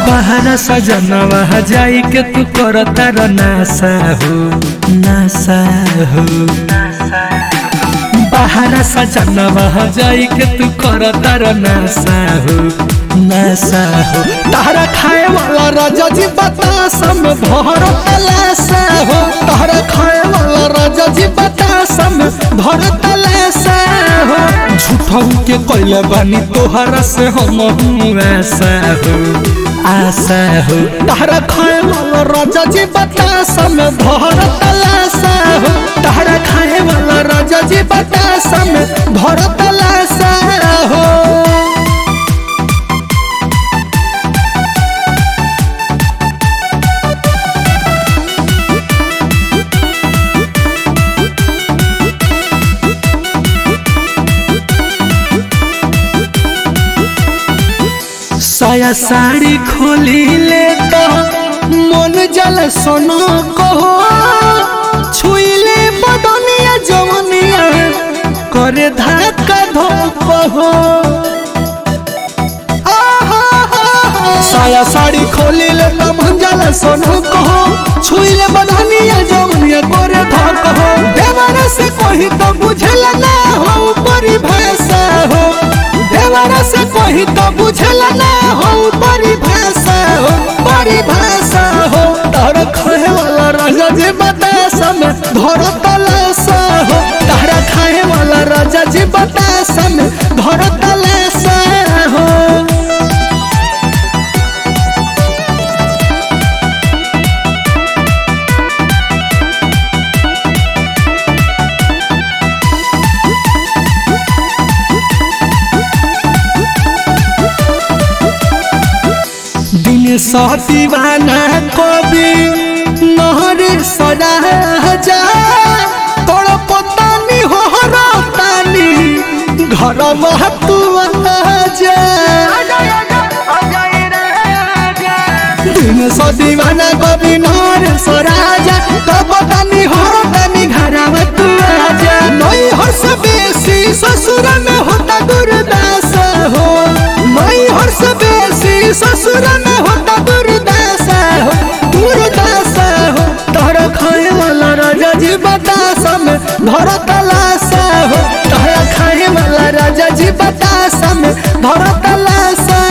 बहरा सजनवा जाई के तू कर तार नासा हो नासा हो बहरा सजनवा जाई के तू कर तार नासा हो नासा हो तारा खाए वाला राजा जी बतासा में भर तलासा हो तारा खाए वाला राजा जी बतासा में भर तलासा हो झूठऊ के कैले बानी तोहरा से हम ऐसा हो आशा हो तारा खाए वाला राजा जी बतासा में भर तलासा हो तारा खाए वाला राजा जी बतासा में भर तलासा हो साया साड़ी खोली ले तो मन जल सोनो कहो छुईले बदनिया जवनिया करे धक्का धोको हो साया साड़ी खोली ले तो मन जल सोनो कहो छुईले बदनिया जवनिया करे धक्का हो देवरा से कोई तो बुझला ना हो परिभाषा हो देवरा से कोई तो बुझला ना हो परिभाषा हो परिभाषा हो तार खाए वाला राजा जी बतासा में धर तलासा हो तारा खाए वाला राजा जी बतासा में धर तलासा हो दिन सा दीवाना कवि नहर सदा जा तोड़ पतानी हो तानी घर महतू जा दिन सा दीवाना कवि नहर सराजा तो पतानी हो तानी घर महतू जा नई हर्ष बेसी ससुर में होता दुर्दास हो नई हर्ष बेसी ससुर में होता दुर्दशा हो दुर्दशा हो तोहर खाए वाला राजा जी बतासा में धर तलाशा हो तोहर खाए वाला राजा जी बतासा में धर तलाशा